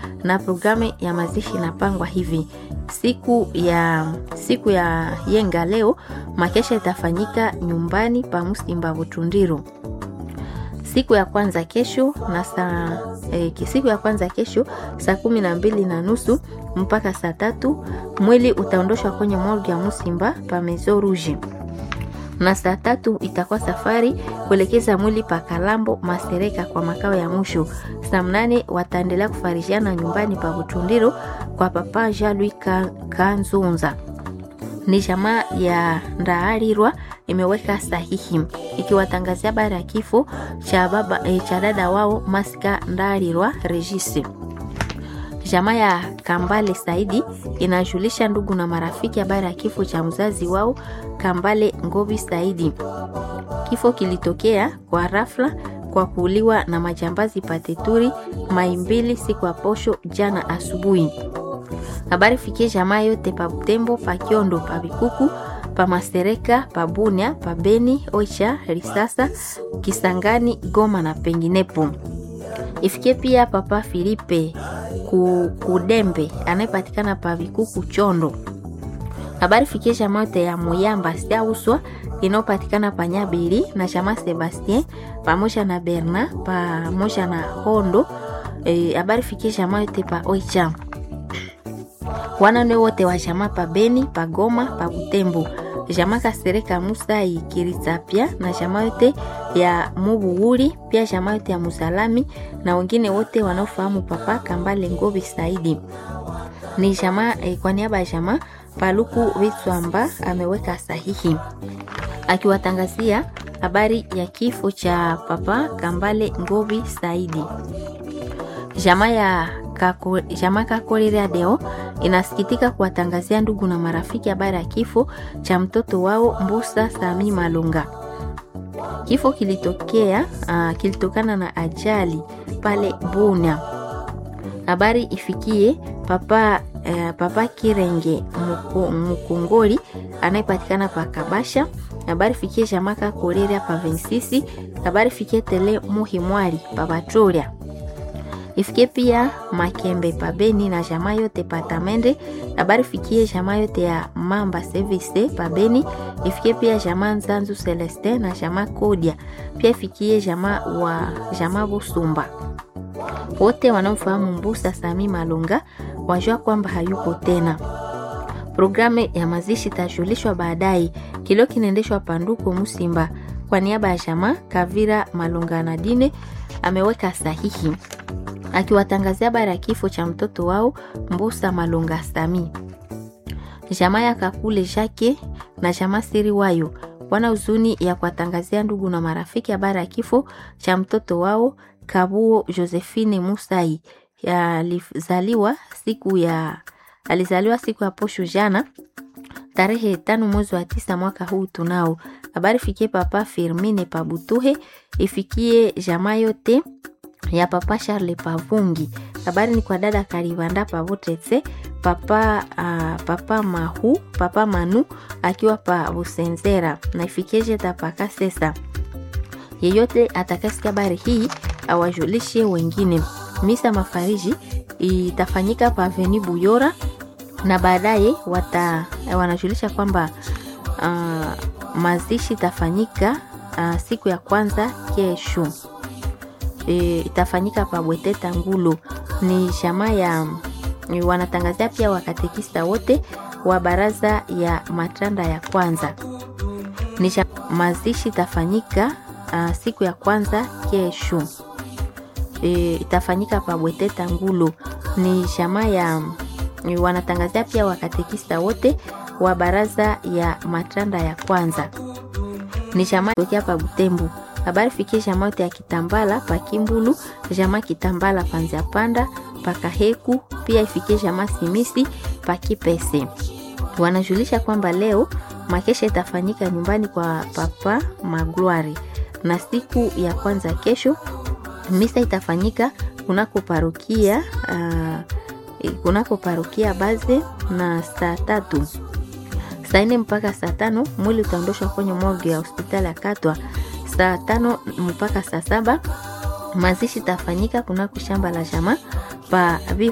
na programu ya mazishi inapangwa hivi: siku ya siku ya yenga leo makesha itafanyika nyumbani pa Musimba Butundiro. Siku ya kwanza kesho na saa eh, siku ya kwanza kesho saa kumi na mbili na nusu mpaka saa tatu mwili utaondoshwa kwenye morgue ya Musimba pa Maison Rouge na saa tatu itakuwa safari kuelekeza mwili pa Kalambo Masereka kwa makao ya mwisho. Saa mnane wataendelea kufarishiana nyumbani pa Butundiro kwa papa Jean Louis Kanzunza. Ni jamaa ya Ndaarirwa imeweka sahihi ikiwatangazia habari ya kifo cha baba e, cha dada wao Masika Ndaarirwa Regis. Jamaa ya Kambale Saidi inajulisha ndugu na marafiki habari ya kifo cha mzazi wao Kambale Ngobi Saidi. Kifo kilitokea kwa rafla kwa kuuliwa na majambazi pateturi Maimbili siku ya posho jana asubuhi. Habari fikie jamaa yote pa Butembo, pa Kiondo, pa Bikuku, pa Masereka, pa Bunia, pa Beni, Oicha, Risasa, Kisangani, Goma na penginepo. Ifikie pia papa Filipe Kudembe anayepatikana pa Vikuku Chondo. Habari fikie jamaa yote ya Muyamba Siauswa inayopatikana pa Nyabili na jamaa Sebastien pamoja na Berna pamoja na Hondo. Habari e, fikie jamaa yote pa Oicha wanane wote wa jamaa pa Beni, pa Goma, pa Butembo, jamaa Kasereka Musai Kirisapia na jamaa yote ya Mubuhuri, pia jamaa yote ya Musalami na wengine wote wanaofahamu papa Kambale Ngobi Saidi. Ni jamaa eh, kwa niaba ya jamaa Paluku Vitswamba ameweka sahihi akiwatangazia habari ya kifo cha papa Kambale Ngobi Saidi. Jamaa ya kako, jamaa Kakorera Deo inasikitika kuwatangazia ndugu na marafiki habari ya kifo cha mtoto wao Mbusa Sami Malunga. Kifo kilitokea uh, kilitokana na ajali pale Bunia. Habari ifikie papa uh, papa Kirenge Mkongoli anayepatikana pa Kabasha. Habari fikie jamaa Kakorera pa Vensisi. Habari fikie tele Muhimwari pa Batoria ifikie pia Makembe pabeni na jamaa yote patamende. Habari fikie jamaa yote ya Mamba Service pabeni. Ifikie pia jamaa Nzanzu Celeste na jamaa Kodia. Pia ifikie jamaa wa jamaa Busumba. Wote wanaofahamu Mbusa Sami Malunga wajua kwamba hayupo tena. Programu ya mazishi itajulishwa baadaye. Kilio kinaendeshwa Panduko Musimba kwa niaba ya jamaa Kavira Malunga Nadine ameweka sahihi akiwatangazia habari ya kifo cha mtoto wao Mbusa Malunga Sami. Jamaa ya Kakule Jake na jamaa Siri wayo wana huzuni ya kuwatangazia ndugu na marafiki habari ya kifo cha mtoto wao Kabuo Josephine Musai alizaliwa siku ya alizaliwa siku ya posho jana tarehe tano mwezi wa tisa mwaka huu tunao. Habari fikie papa Firmine Pabutuhe, ifikie jamaa yote ya papa Charles Pavungi. Habari ni kwa dada Karivanda Pavotetse, papa uh, papa Mahu, papa Manu akiwa pa Busenzera na ifikie jeta paka sesa. Yeyote atakasikia habari hii awajulishe wengine. Misa mafariji itafanyika pa Aveni Buyora na baadaye wata wanajulisha kwamba uh, mazishi itafanyika uh, siku ya kwanza kesho. E, itafanyika pa Bweteta Ngulu. Ni jamaa ya wanatangazia pia wakatekista wote wa baraza ya matanda ya kwanza. Ni mazishi itafanyika uh, siku ya kwanza kesho. E, itafanyika pa Bweteta Ngulu. Ni jamaa ya wanatangazia pia wakatekista wote wa baraza ya matanda ya kwanza. Ni jamaa tokea pa Butembo habari fikie jamaa yote ya Kitambala pa Kimbulu, jamaa Kitambala panzia panda pa Kaheku, pia ifikie jamaa Simisi pa Kipese. Wanajulisha kwamba leo makesha itafanyika nyumbani kwa papa Magloire, na siku ya kwanza kesho misa itafanyika kunako parokia uh, kunako parokia Baze na saa tatu saa nne mpaka saa tano mwili utaondoshwa kwenye morgue ya hospitali ya Katwa saa tano mpaka saa saba mazishi tafanyika kunako shamba la jamaa pa